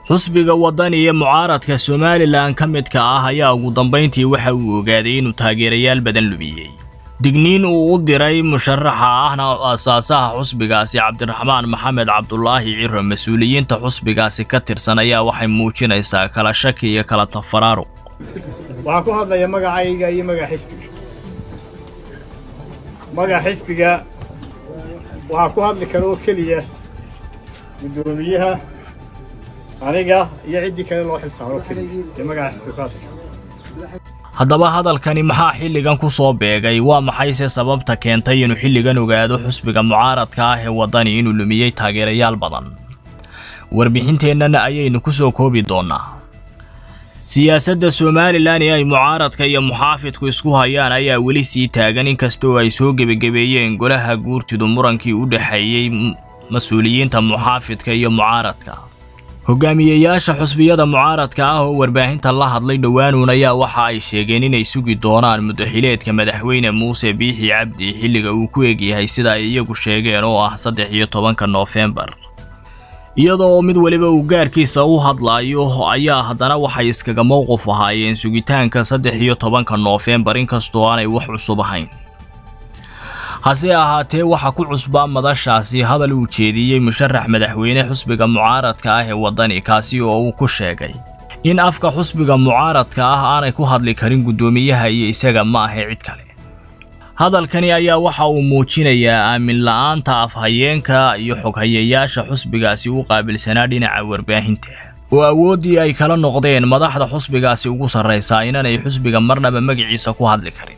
xusbiga waddan iyo mucaaradka somalilan ka midka ah ayaa ugu dambayntii waxa uu ogaaday inuu taageerayaal badan lumiyey digniin uu u diray musharaxa ahna aasaasaha xusbigaasi cabdiraxmaan maxamed cabdulaahi ciro mas-uuliyiinta xusbigaasi ka tirsan ayaa waxay muujinaysaa kala shaki iyo kala tafaraaruq waxaan ku hadlaya magacayga iyo magaca xisbiga magaca xisbiga waxaa ku hadli kara oo keliya guddoomiyaha aniga iyo ciddii kale loo xilsaaro oo keliya ee magaca xisbiga ku hadli kara haddaba hadalkani maxaa xilligan ku soo beegay waa maxayse sababta keentay inuu xilligan ogaado xusbiga mucaaradka ah ee waddani inuu lumiyey taageerayaal badan warbixinteennana ayaynu ku soo koobi doonnaa siyaasadda somalilan ee ay mucaaradka iyo muxaafidku isku hayaan ayaa weli sii taagan inkastoo ay soo gebagebeeyeen golaha guurtidu murankii u dhexeeyey mas-uuliyiinta muxaafidka iyo mucaaradka hogaamiyeyaasha xusbiyada mucaaradka ah oo warbaahinta la hadlay dhowaanuun ayaa waxa ay sheegeen inay sugi doonaan mudaxileedka madaxweyne muuse biixi cabdi xilliga uu ku egyahay sida ay iyagu sheegeen oo ah saddex iyo tobanka noofembar iyadoo mid weliba uu gaarkiisa u hadlaayo ayaa haddana waxay iskaga mowqif ahaayeen sugitaanka saddex iyo tobanka noofembar inkastoo aanay wax cusub ahayn hase ahaatee waxa ku cusbaa madashaasi hadal uu jeediyey musharax madaxweyne xusbiga mucaaradka ah ee waddani kaasi oo uu ku sheegay in afka xusbiga mucaaradka ah aanay ku hadli karin guddoomiyaha iyo isaga ma ahe cid kale hadalkani ayaa waxa uu muujinayaa aamin la-aanta afhayeenka iyo xoghayeyaasha xusbigaasi u qaabilsanaa dhinaca warbaahinta oo awooddii ay kala noqdeen madaxda xusbigaasi ugu sarraysaa inanay xusbiga marnaba magaciisa ku hadli karin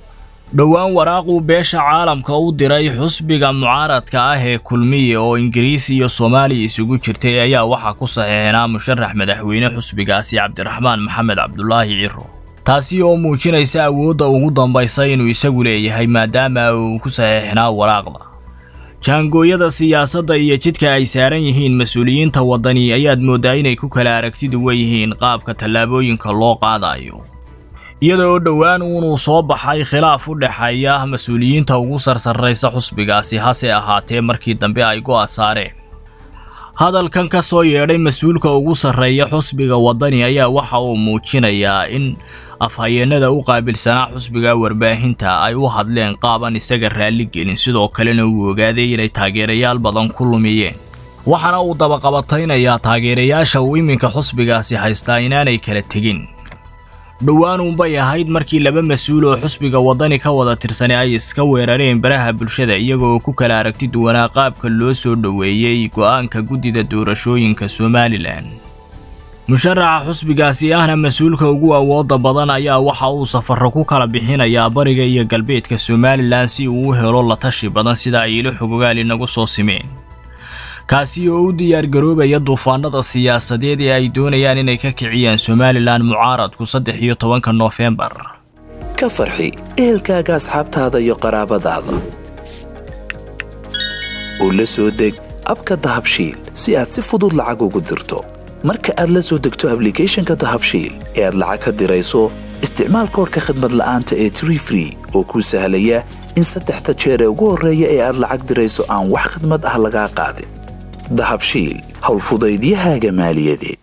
dhowaan waraaquu beesha caalamka u diray xusbiga mucaaradka ah ee kulmiye oo ingiriisi iyo soomaaliya isugu jirtay ayaa waxaa ku saxiixnaa musharax madaxweyne xusbigaasi cabdiraxmaan maxamed cabdulaahi ciro taasi oo muujinaysa awoodda ugu dambaysa inuu isagu leeyahay maadaama uu ku saxiixnaa waraaqda jaangooyada siyaasadda iyo jidka ay saaran yihiin mas-uuliyiinta waddani ayaad mooddaa inay ku kala aragtidu weyihiin qaabka tallaabooyinka loo qaadayo iyada oo dhowaan uunuu soo baxay khilaaf u dhexeeya mas-uuliyiinta ugu sarsarraysa xusbigaasi hase ahaatee markii dambe ay go'a saareen hadalkan ka soo yeedhay mas-uulka ugu sarreeya xusbiga waddani ayaa waxa uu muujinayaa in afhayeenada u qaabilsanaa xusbiga warbaahinta ay u hadleen qaaban isaga raalli gelin sidoo kalena uu ogaaday inay taageerayaal badan ku lumiyeen waxaana uu dabaqabataynayaa taageerayaasha uu iminka xusbigaasi haystaa inaanay kala tegin dhowaanuunbay ahayd markii laba mas-uul oo xusbiga waddani ka wada tirsanay ay iska weerareen baraha bulshada iyagoo ku kala aragti duwanaa qaabka loo soo dhoweeyey go'aanka guddida doorashooyinka somalilan musharaxa xusbigaasi ahna mas-uulka ugu awoodda badan ayaa waxa uu safarro ku kala bixinayaa bariga iyo galbeedka somalilan si uu u helo la tashi badan sida ay ilo xogogaal inagu soo simeen kaasi oo u diyaargaroobaya duufaanada siyaasadeed ee ay doonayaan inay ka kiciyaan somalilan mucaaradku saddex iyo tobanka noofembar ka farxi ehelkaaga asxaabtaada iyo qaraabadaada oo la soo deg abka dahabshiil si aad si fudud lacag ugu dirto marka aad la soo degto ablicathonka dahabshiil ee aad lacag ka dirayso isticmaal koorka khadmad la'aanta ee tree free oo kuu sahlaya in saddexda jeer ee ugu horreeya ee aad lacag dirayso aan wax khadmad ah lagaa qaadin dahabshiil howlfudaydiyahaaga maaliyadeed